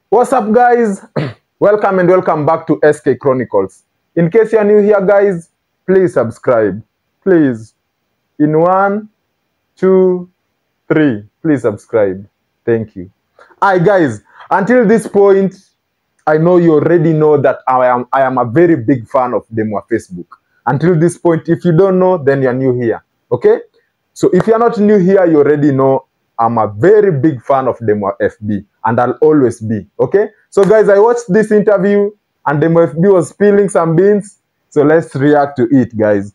What's up, guys? welcome and welcome back to SK Chronicles. In case you're new here, guys, please subscribe. Please. In one, two, three. Please subscribe. Thank you. Hi, guys. Until this point, I know you already know that I am I am a very big fan of Demwa Facebook. Until this point, if you don't know, then you're new here. Okay? So if you're not new here, you already know I'm a very big fan of Demo FB and I'll always be. Okay? So guys, I watched this interview and Demo FB was spilling some beans. So let's react to it, guys.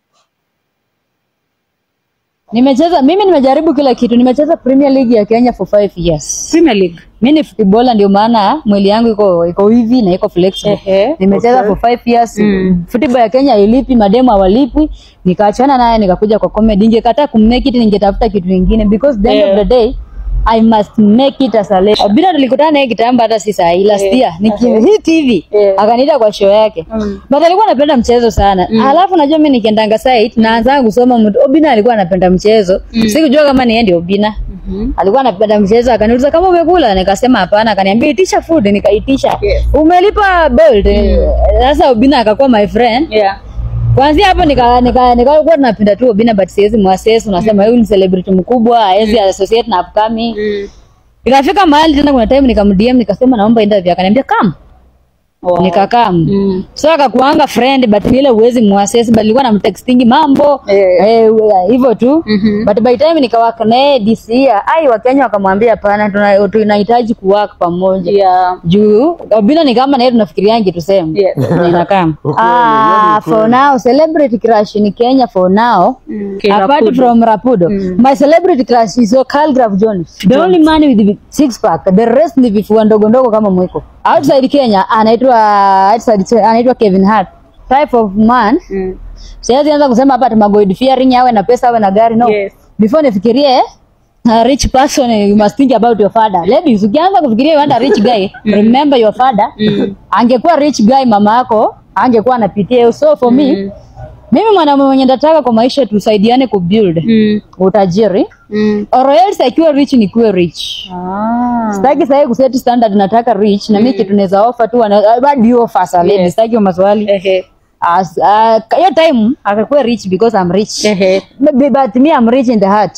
Nimecheza mimi nimejaribu kila kitu. Nimecheza Premier League ya Kenya for five years. Premier League. Mimi ni footballer ndio maana mwili yangu iko iko hivi na iko flexible. Ehe. Nimecheza Okay. for five years. Mm. Football ya Kenya hailipi, mademu hawalipwi. Nikaachana naye nikakuja kwa comedy. Ningekataa kummake it ningetafuta kitu kingine because the end Yeah. of the day I must make it as a legend. Bila tulikutana naye kitambo hata si saa hii last Yeah. year. Niki Ehe. hii TV Yeah. akaniita kwa show yake. Mm. But alikuwa anapenda mchezo sana. Alafu najua mimi nikiendanga site naanza kusoma mtu Obina alikuwa anapenda mchezo. Sikujua kama ni yeye ndio Obina. Mhm. Alikuwa anapenda mchezo akaniuliza kama umekula nikasema hapana akaniambia itisha food nikaitisha. Yes. Umelipa bolt. Sasa Obina akakuwa my friend. Yeah. Kwanzia hapo nika nika nikakuwa tunapenda tu Obina but siwezi muassess unasema huyu ni celebrity mkubwa hawezi associate na upcoming. Mm. Ikafika mahali tena kuna time nikamdm nikasema naomba interview akaniambia come. Wow. Nikakaa. Mm. So akakuanga friend but ile uwezi muassess but nilikuwa namtextingi mambo Eh. eh, hivyo tu Mhm. but by time nikawaka naye this year ai wakenya wakamwambia hapana tuna- tunahitaji kuwork pamoja Yeah. juu Obina ni kama naye tunafikiriangi tuseme Yes. inakaa Ukweli, ah, yani for now celebrity crush in Kenya for now Mm. apart Rapudo. from Rapudo my celebrity crush is Calgraph Jones the only man with the six pack the rest ni vifua ndogo ndogo kama mwiko outside Kenya anaitwa outside anaitwa Kevin Hart type of man Mm. siwezi anza kusema hapa ati God fearing awe na pesa awe na gari no Yes. before nifikirie a rich person you must think about your father ladies ukianza kufikiria you want a rich guy remember your father angekuwa rich guy mama yako angekuwa anapitia hiyo so for me mimi mwanamume mwenye nataka kwa maisha tusaidiane kubuild Mm. utajiri Mm. or else akiwa rich ni kuwe rich Ah. sitaki sahii kuset standard nataka rich na mimi kitu naweza offer tu wana- bado you offer sa lady Yes. sitaki hiyo maswali Ehe. As- ah, hiyo time akakuwa rich because I'm rich Ehe. Maybe, but me I'm rich in the heart.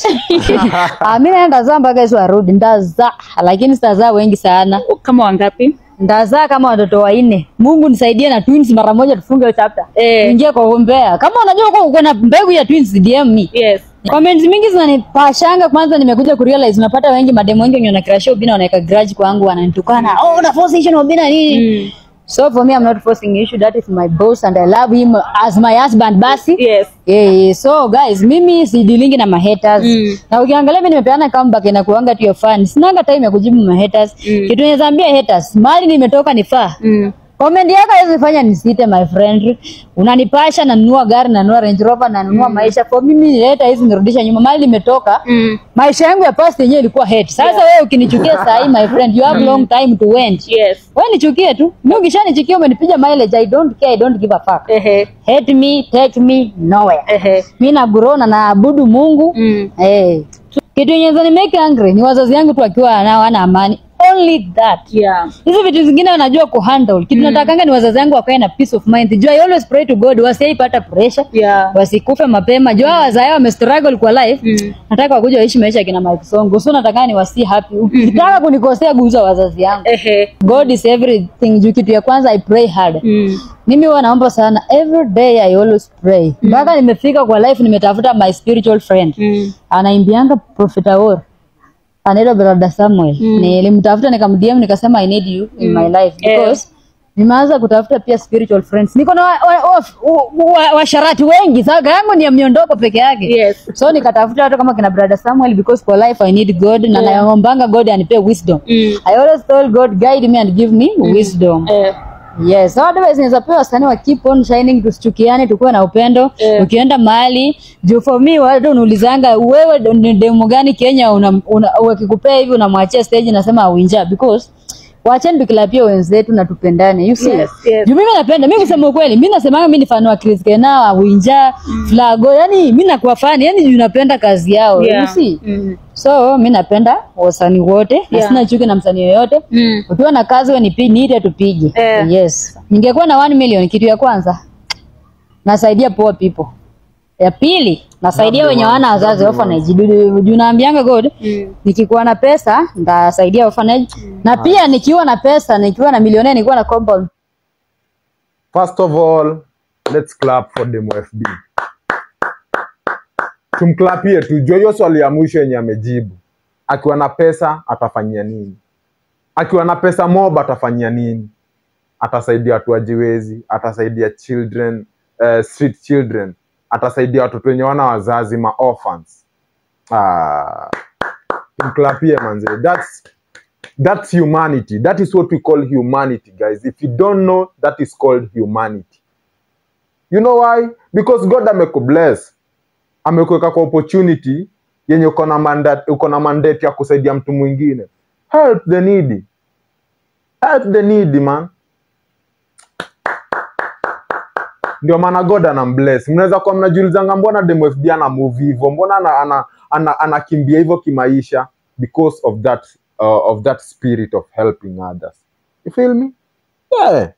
Ah, mi naenda zaa mpaka Yesu arudi, ndazaa, lakini sitazaa wengi sana, Kama wangapi? ndazaa kama watoto wanne. Mungu nisaidie na twins mara moja, tufunge hiyo chapter, Eh. tuingie kwa umbea. Kama unajua uko uko na mbegu ya twins, DM me. Yes. Comments mingi zinanipashanga. Kwanza nimekuja kurealize unapata wengi mademo wengi wenye wanacrush Obina wanaweka grudge kwangu, wananitukana, oh una force issue na Obina nini? Mm. So for me I'm not forcing issue, that is my boss and I love him as my husband basi. Yes. Yeah, so guys, mimi sidilingi na mahaters. Mm. Na ukiangalia mimi nimepeana comeback na kuanga tu your fan. Sinanga time ya kujibu mahaters. Mm. Kitu naweza ambia haters, mali nimetoka nifaa. Mm. Comment yako haiwezi fanya nisite my friend. Unanipasha na nunua gari na nunua Range Rover na nunua maisha. For mimi nileta hizi nirudisha nyuma. Mali nimetoka. Mm. Maisha yangu ya past yenyewe ilikuwa hate. Sasa wewe ukinichukia saa hii my friend, you have long time to wait. Yes. Wewe nichukie tu. Mimi ukishanichukia umenipiga mileage, I don't care, I don't give a fuck. Ehe. Hate me, take me nowhere. Ehe. mi nagrow na naabudu Mungu Mm. eh. Kitu yenye zani make angry ni wazazi yangu tu akiwa nao wana amani, only that. Yeah. Hizi vitu zingine wanajua kuhandle. Kitu natakanga ni wazazi yangu wakae na peace of mind. Jua I always pray to God wasiipata pressure, Yeah. wasikufe mapema. Jua mm. wazazi wame struggle kwa life. Mm. Nataka wakuja waishi maisha ya kina Mike Songo. So nataka ni wasi happy. Ukitaka kunikosea guza wazazi yangu. Ehe. God is everything. Juu kitu ya kwanza I pray hard. Mm. Mimi huwa naomba sana every day I always pray. Mpaka nimefika kwa life nimetafuta my spiritual friend. Mm. Anaimbianga Prophet Awor. Anaitwa Brother Samuel. Nilimtafuta nikamdm nikasema I need you in my life Eh. because nimeanza kutafuta pia spiritual friends. Niko na washarati wa, wa, wa, washarati wengi. Sasa yangu ni ya miondoko peke yake. Yes. So nikatafuta watu kama kina Brother Samuel because for life I need God na naombanga God anipe wisdom. Mm. I always told God guide me and give me wisdom. Eh. Yes, so otherwise inaweza pewa wasanii wa keep on shining, tusichukiane, tukuwe na upendo. Yeah. Ukienda mahali juu, for me watu unaulizanga wewe ni demu gani Kenya, una, una, wakikupea hivi unamwachia stage, nasema uinja because wacheni tukilapia wenzetu na tupendane you see Yes, yes. juu mimi napenda mimi kusema ukweli mimi nasemanga mimi ni fan wa Chris Kenao Winja Flago yani mimi nakuwa fan yani juu napenda kazi yao you Yeah. see Mm. so mi napenda wasanii wote na Yeah. sina chuki na msanii yoyote Mm. ukiwa na kazi we nipi- niite tupige Eh. yes ningekuwa na 1 million kitu ya kwanza nasaidia poor people ya pili nasaidia Lovely wenye ones, wana wazazi lovely orphanage Juu- juu naambianga god Mm. nikikuwa na pesa ndasaidia orphanage na pia nikiwa na pesa nikiwa na milionea nikiwa na compound First of all, let's clap for Demo FB. Tumklapie tujue hiyo swali ya mwisho yenye amejibu. Akiwa na pesa atafanyia nini? Akiwa na pesa mob atafanyia nini? Atasaidia watu wajiwezi, atasaidia children, uh, street children, atasaidia watoto wenye wana wazazi, ma orphans. Ah, tumklapie manze. That's that's humanity that is what we call humanity guys if you don't know that is called humanity you know why because god amekubless amekuweka kwa opportunity yenye uko na mandate, uko na mandate ya kusaidia mtu mwingine help the needy help the needy man ndio maana god anambless mnaweza kuwa mnajiulizanga mbona demo fb ana move hivyo mbona anakimbia ana, ana, anakimbia hivyo kimaisha because of that uh, of that spirit of helping others you feel me yeah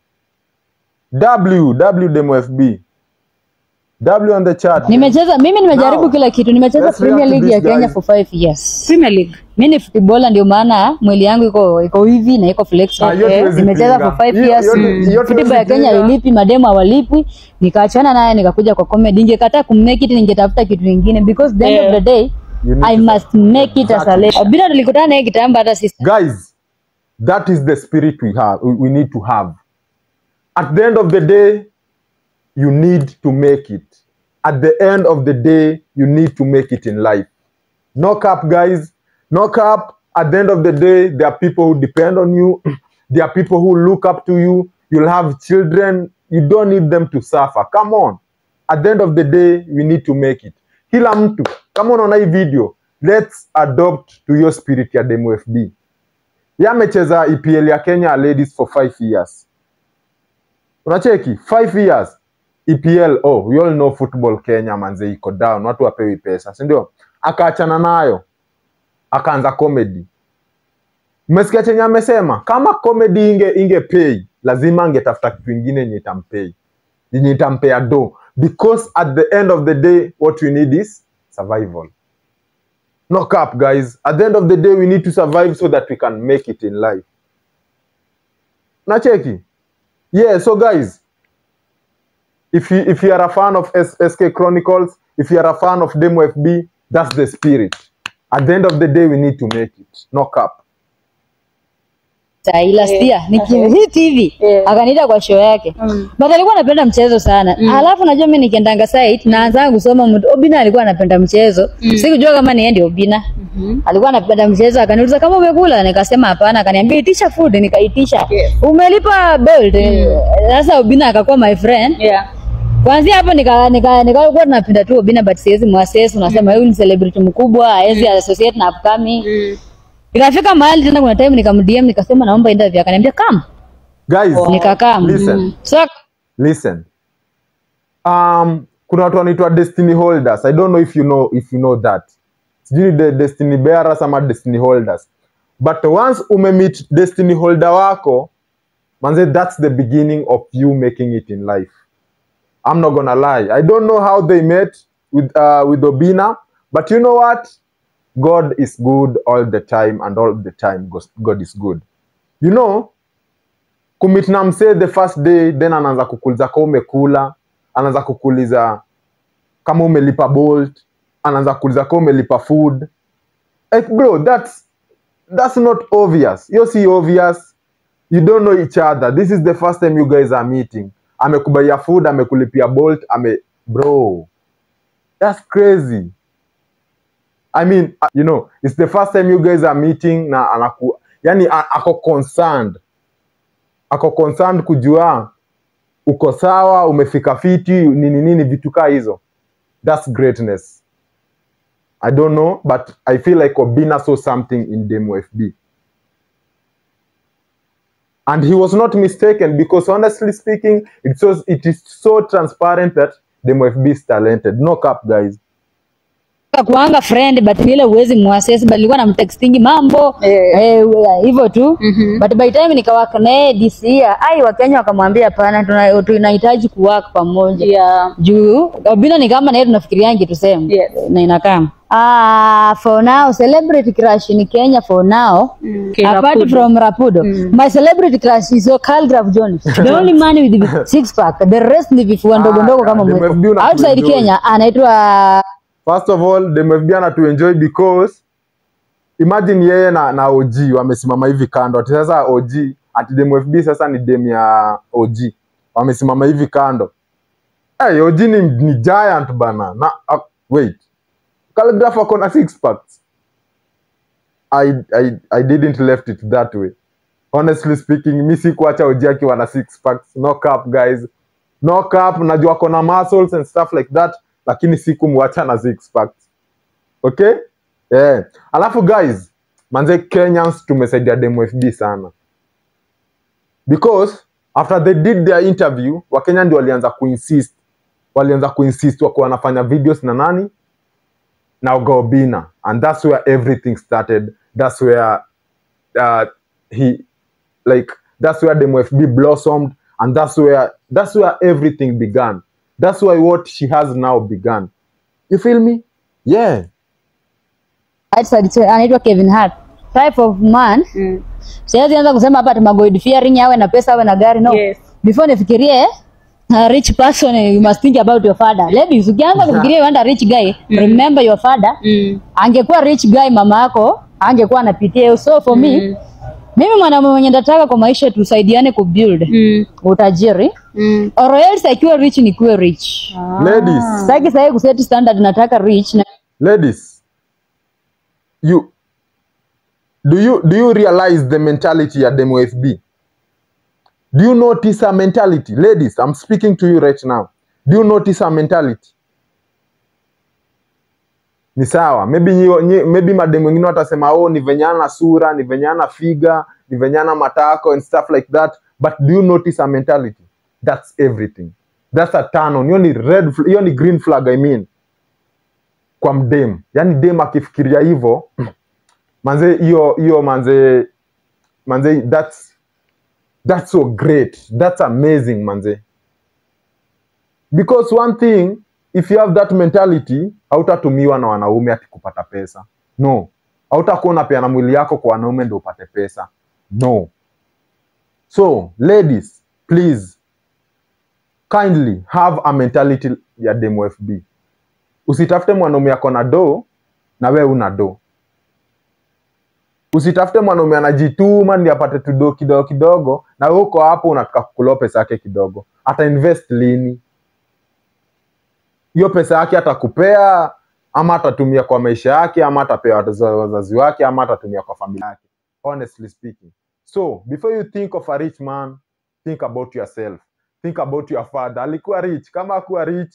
w w demo fb w on the chat nimecheza mimi nimejaribu Now, kila kitu nimecheza let's premier react to league ya this kenya guy. for five years Premier League. mi ni footballer ndio maana mwili yangu iko iko hivi na iko flexible Ah, hiyo tuwezi nimecheza pinga. for five Hiyo- years hiyo- Mm. hiyo tuwezi football ya Kenya pinga. ilipi mademu hawalipwi nikaachana naye nikakuja kwa comedy ningekataa kumake it ningetafuta kitu kingine because the end Yeah. of the day You need I to- must make it as a Exactly. lady Obina tulikutana naye kitambo hata sisi guys that is the spirit we have we, we need to have at the end of the day you need to make it at the end of the day you need to make it in life knock up guys knock up at the end of the day there are people who depend on you there are people who look up to you you'll have children you don't need them to suffer come on at the end of the day we need to make it kila mtu kama unaona hii video let's adopt to your spirit ya demo fb ye amecheza epl ya kenya ladies for five years unacheki five years epl oh we all know football kenya manze iko down watu wapewi pesa si ndio akaachana nayo akaanza comedy mmesikia chenye amesema kama comedy inge inge pay lazima angetafuta kitu ingine yenye itampay yenye itampea do because at the end of the day what we need is survival knock up guys at the end of the day we need to survive so that we can make it in life nacheki yeah so guys if you if you are a fan of S- sk chronicles if you are a fan of demo fb that's the spirit at the end of the day we need to make it knock up Sahi, last Eh, year nikihit hivi Eh. akaniita kwa show yake Mm. but alikuwa anapenda mchezo sana alafu najua mi nikiendanga site naanza kusoma mtu Obina alikuwa anapenda mchezo sikujua kama ni yeye ndio Obina alikuwa anapenda mchezo akaniuliza kama umekula nikasema hapana akaniambia itisha food nikaitisha Yes. umelipa belt sasa Obina akakuwa my friend Yeah. Kwanzia hapo nika nika nikakuwa tunapenda tu Obina but siwezi muassess unasema huyu ni celebrity mkubwa hawezi associate na upcoming Mm. Ikafika mahali tena kuna time nikamdm nikasema naomba interview akaniambia come guys nikakaa listen so listen um kuna watu wanaitwa destiny holders i don't know if you know if you know that sijui ni the destiny bearers ama destiny holders but once umemeet destiny holder wako manze that's the beginning of you making it in life i'm not gonna lie i don't know how they met with uh, with obina but you know what god is good all the time and all the time gos- god is good you know kumit na msee the first day then anaanza kukuuliza kama umekula anaanza kukuuliza kama umelipa bolt anaanza kuuliza kama umelipa food like bro that's that's not obvious hiyo si obvious you don't know each other this is the first time you guys are meeting amekubaia food amekulipia bolt ame bro that's crazy i mean uh, you know it's the first time you guys are meeting na anaku yani a- ako concerned ako concerned kujua uko sawa umefika fiti nini nini vitu kaa hizo that's greatness i don't know but i feel like obina saw something in demo fb and he was not mistaken because honestly speaking it, so, it is so transparent that demo fb is talented knock up guys kuanga friend but vile uwezi muassess but nilikuwa namtextingi mambo Eh. eh, hivyo tu Mhm. but by time nikawaka naye this year ai wakenya wakamwambia hapana tuna- tunahitaji kuwork pamoja Yeah. juu Obina ni kama naye tunafikiriangi tuseme Yes. na inakaa ah for now celebrity crush in Kenya for now Okay, apart Rapudo. from Rapudo my celebrity crush is Calgraph Jones the only man with the six pack the rest ni vifua ndogo Ah, ndogo kama the mweko MFB una outside kuenjoy. Kenya anaitwa First of all, the MFB ana to enjoy because imagine yeye na, na OG wamesimama hivi kando. Ati sasa OG ati the MFB sasa ni dem ya OG. Wamesimama hivi kando. Hey, OG ni, ni giant bana. Na uh, wait. Calligraph ako na six packs. I, I, I didn't left it that way. Honestly speaking, mi sikuacha OG akiwa na six packs. No cap guys. No cap, najua ako na muscles and stuff like that, lakini sikumwacha na six packs. Okay? Yeah. Alafu guys, manze Kenyans tumesaidia demo FB sana. Because after they did their interview, Wakenya ndio walianza kuinsist. Walianza kuinsist wako wanafanya videos na nani? Na Ogobina. And that's where everything started. That's where uh, he like that's where demo FB blossomed and that's where that's where everything began. That's why what she has now began. You feel me? Yeah. outside anaitwa Kevin Hart type of man Mm. siwezi anza kusema hapa ati God fearing awe na pesa awe na gari no Yes. before nifikirie a rich person you must think about your father ladies ukianza kufikiria you want a rich guy remember your father Mm. angekuwa rich guy mama yako angekuwa anapitia hiyo so for me Mm. mimi mwanamume mwenye nataka kwa maisha tusaidiane kubuild Mm. utajiri Mm. or else akiwa rich nikuwe rich Ladies, sitaki sahi kuseti standard nataka rich na ladies, you do you do you realize the mentality at Demo FB? Do you notice her mentality? Ladies, I'm speaking to you right now. Do you notice her mentality? Ni sawa. Maybe nyi, nyi, maybe mademu wengine watasema oh, ni venyana sura, ni venyana figa, ni venyana matako and stuff like that. But do you notice her mentality? That's everything. That's a turn on. Hiyo ni red, fl- hiyo ni green flag I mean kwa mdem yani dem akifikiria hivyo manze hiyo hiyo manze manze that's that's so great that's amazing manze because one thing if you have that mentality hautatumiwa na wanaume ati kupata pesa no hautakuwa unapeana mwili yako kwa wanaume ndio upate pesa no so ladies please kindly have a mentality ya demo fb usitafute mwanaume ako na do na we una do usitafute mwanaume anajituma ndi apate tudo kidogo kidogo na we uko hapo unataka kukuloa pesa yake kidogo ata invest lini hiyo pesa yake atakupea ama atatumia kwa maisha yake ama atapea wazazi wazazi wake ama atatumia kwa familia yake honestly speaking so before you think of a rich man think about yourself think about your father alikuwa rich kama akuwa rich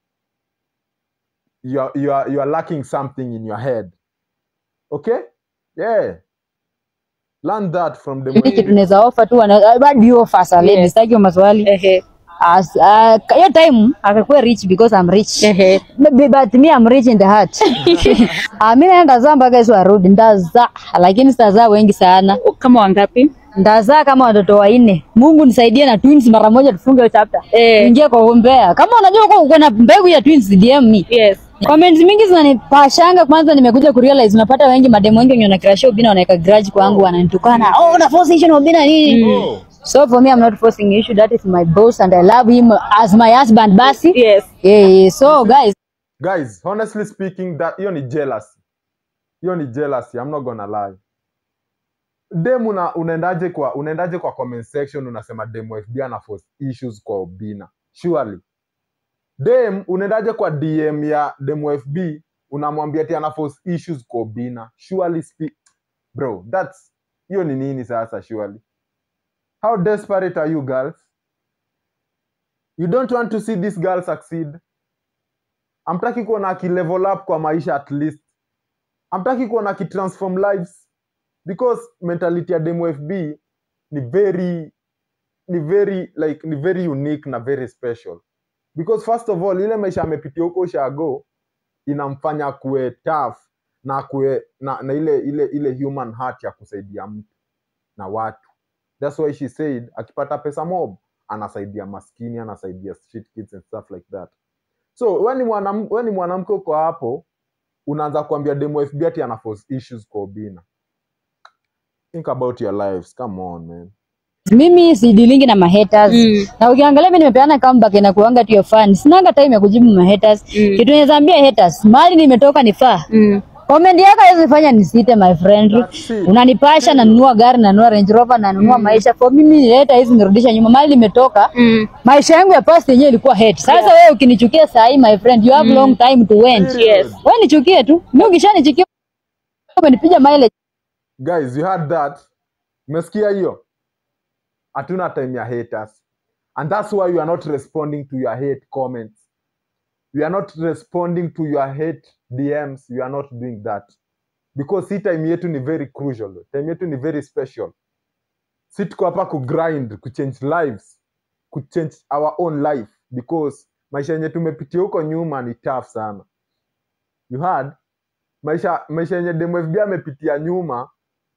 you are, you are, you are lacking something in your head okay yeah learn that from the Hili kitu movie. tunaweza offer tu wana- bado you offer sasa ladies Yes. sitaki maswali Ehe. as uh, hiyo time akakuwa rich because I'm rich Ehe. Maybe, but me I'm rich in the heart uh, mi naenda zaa mpaka Yesu arudi ndazaa lakini sitazaa wengi sana Kama wangapi? ndazaa kama watoto wanne mungu nisaidie na twins mara moja tufunge hiyo chapter Eh. tuingie kwa umbea kama unajua uko uko na mbegu ya twins dm me Yes. comments mingi zinanipashanga kwanza nimekuja kurealize unapata wengi mademu wengi wenye wanacrashia ubina wanaweka grudge kwangu wananitukana oh una force issue na ubina nini Oh, so for me i'm not forcing issue that is my boss and i love him as my husband basi Yes. yeah, yeah. so guys guys honestly speaking that hiyo ni jealousy hiyo ni jealousy i'm not gonna lie dem una, unaendaje kwa unaendaje kwa comment section unasema dem fb ana force issues kwa obina surely dem unaendaje kwa dm ya dem fb unamwambia ati ana force issues kwa obina surely speak bro that's hiyo ni nini sasa surely how desperate are you girls you don't want to see this girl succeed amtaki kuona akilevel up kwa maisha at least amtaki kuona akitransform lives because mentality ya demo fb ni very ni very like ni very unique na very special because first of all ile maisha amepitia huko ushago inamfanya kuwe tough na kuwe na, na ile ile ile human heart ya kusaidia mtu na watu that's why she said akipata pesa mob anasaidia maskini anasaidia street kids and stuff like that so we ni mwanam- we ni mwanamke uko hapo unaanza kuambia demo fb ati ana force issues kwa obina think about your lives come on man mimi sidilingi na mahaters Mm. na ukiangalia mi nimepeana comeback na kuanga tu ya fan sinanga time ya kujibu mahaters Mm. kitu naweza ambia haters mali nimetoka ni faa Mm. comment yako haiwezi fanya nisite my friend That's it. unanipasha nanunua gari nanunua range rover nanunua maisha for mimi leta hizi nirudisha nyuma mali nimetoka Mm. maisha yangu ya past yenyewe ilikuwa hate sasa wewe ukinichukia saa hii my friend you have long time to wait Yes. wewe nichukie tu mimi ukishanichukia umenipiga mileage guys you heard that umesikia hiyo hatuna time ya haters and that's why you are not responding to your hate comments you are not responding to your hate dms you are not doing that because hii time yetu ni very crucial time yetu ni very special si tuko hapa kugrind kuchange lives kuchange our own life because maisha yenye tumepitia huko nyuma ni tough sana you heard maisha maisha yenye demfb amepitia nyuma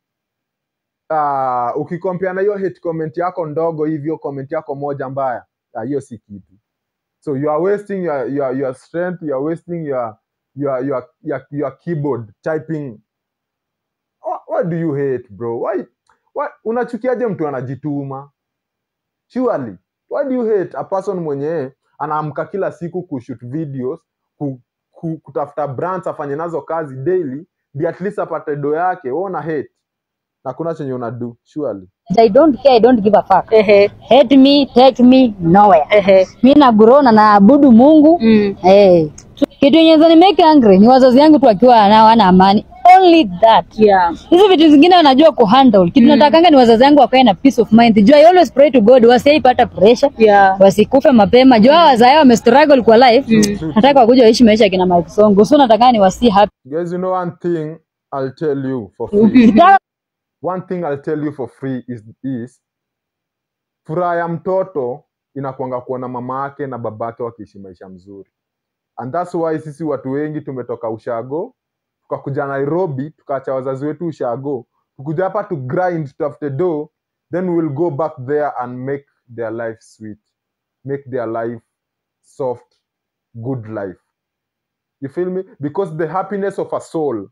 uh, ukikompea na hiyo hate comment yako ndogo hivyo comment yako moja mbaya ah, hiyo si kitu so you are wasting your, your, your strength you are wasting your, your, your, your, your keyboard typing what, what do you hate bro why, why, unachukiaje mtu anajituma surely why do you hate a person mwenye anaamka kila siku kushoot videos ku, ku, kutafuta brands afanye nazo kazi daily ndi at least apate do yake wewe una hate na kuna chenye una do surely I don't care I don't give a fuck Ehe. hate me take me nowhere Ehe. mi nagrow na naabudu mungu Mm. hey. kitu yenye ni make angry ni wazazi yangu tu wakiwa nao wana amani only that Yeah. hizi vitu zingine wanajua kuhandle kitu natakanga ni wazazi yangu wakae na peace of mind juu I always pray to god wasiaipata pressure Yeah. wasikufe mapema juu hao wazae wamestruggle kwa life nataka wakuja waishi maisha ya kina Mike Songo so nataka ni wasi happy guys you know one thing i'll tell you for free Ukitaka one thing i'll tell you for free is, is furaha ya mtoto inakwanga kuona mama yake na babake wakiishi maisha mzuri and that's why sisi watu wengi tumetoka ushago tukakuja nairobi tukaacha wazazi wetu ushago tukuja hapa to grind tutafute do then we'll go back there and make their life sweet make their life soft good life you feel me because the happiness of a soul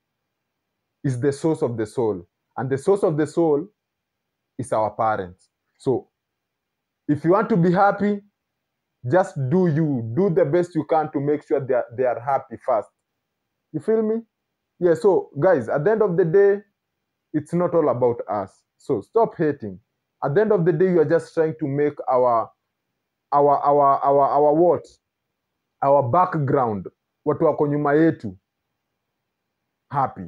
is the source of the soul and the source of the soul is our parents so if you want to be happy just do you do the best you can to make sure they are, they are happy first you feel me yeah so guys at the end of the day it's not all about us so stop hating at the end of the day you are just trying to make our our our our, our what our background watu wako nyuma yetu happy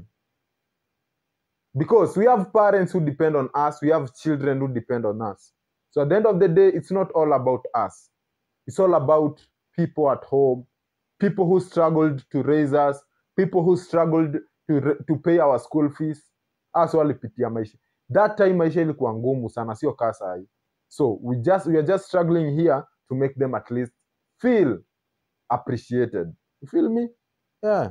because we have parents who depend on us we have children who depend on us so at the end of the day it's not all about us it's all about people at home people who struggled to raise us people who struggled to, ra- to pay our school fees us walipitia maisha that time maisha ilikuwa ngumu sana sio kaa sahi so we just we are just struggling here to make them at least feel appreciated you feel me yeah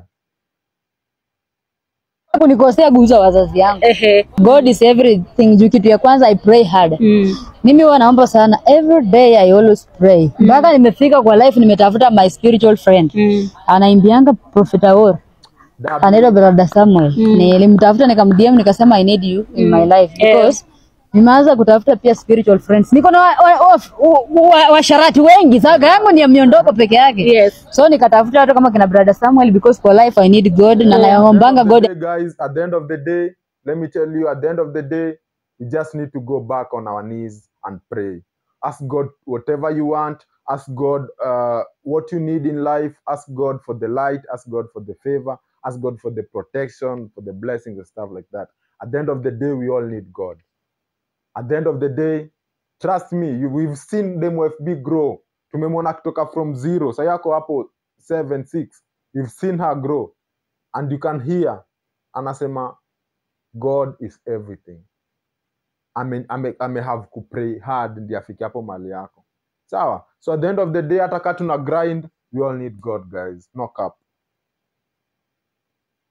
kunikosea guza wazazi yangu Ehe. god is everything juu kitu ya kwanza i pray hard Mm. mimi huwa naomba sana every day i always pray mpaka nimefika kwa life nimetafuta my spiritual friend Mm. anaimbianga prophet Awor That- anaitwa brother Samuel nilimtafuta nikamdm nikasema i need you in my life Eh. because nimeanza kutafuta pia spiritual friends niko na washarati wa, wa, wa, washarati wengi sasa yangu ni ya miondoko peke yake Yes. so nikatafuta watu kama kina brother Samuel because for life i need god na naombanga At the end god of the day, guys, at the end of the day, let me tell you, at the end of the day, we just need to go back on our knees and pray. Ask God whatever you want. Ask God uh, what you need in life. Ask God for the light. Ask God for the favor. Ask God for the protection, for the blessings and stuff like that. At the end of the day, we all need God. At the end of the day, trust me, you, we've seen them FB grow. Tumemwona kutoka from zero. Sa yako hapo 7, 6. We've seen her grow and you can hear anasema god is everything ame, ame, ame have kupray hard ndi afike hapo mali yako sawa so at the end of the day hata kaa tuna grind we all need god guys knock up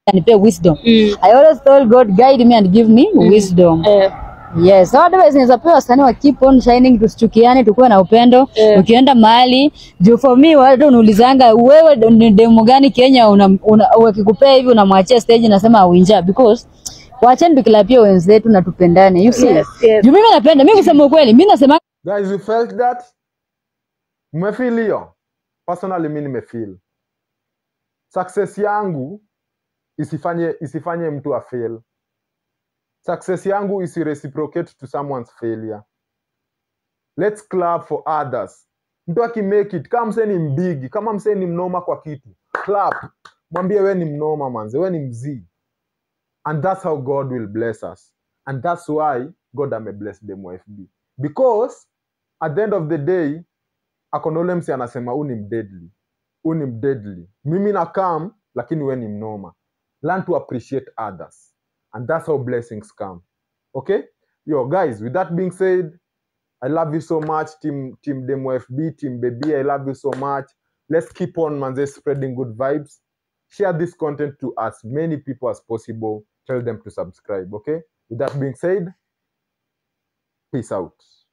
anipe wisdom Mm. i always told god guide me and give me wisdom Eh, Yes, so otherwise naweza pewa wasanii wa keep on shining, tusichukiane, tukuwe na upendo. Yeah. Ukienda mahali juu, for me watu unaulizanga wewe ndo- ni demu gani Kenya una, una, wakikupea hivi unamwachia stage nasema awinja because wacheni tukilapia wenzetu na tupendane. You see? Yes, yes. Juu mimi napenda, mimi kusema ukweli, mimi nasema guys you felt that mmefeel hiyo personally mi nimefeel success yangu isifanye isifanye mtu afail success yangu isireciprocate to someone's failure let's clap for others mtu akimake it kama msee ni mbigi kama msee ni mnoma kwa kitu clap mwambie we ni mnoma manze we ni mzii and that's how god will bless us and that's why god amebless them fb because at the end of the day akona ule msi anasema huu ni mdeadly huu ni mdeadly mimi na kam lakini we ni mnoma learn to appreciate others and that's how blessings come okay yo guys with that being said i love you so much team team demo fb team baby i love you so much let's keep on manze spreading good vibes share this content to as many people as possible tell them to subscribe okay with that being said peace out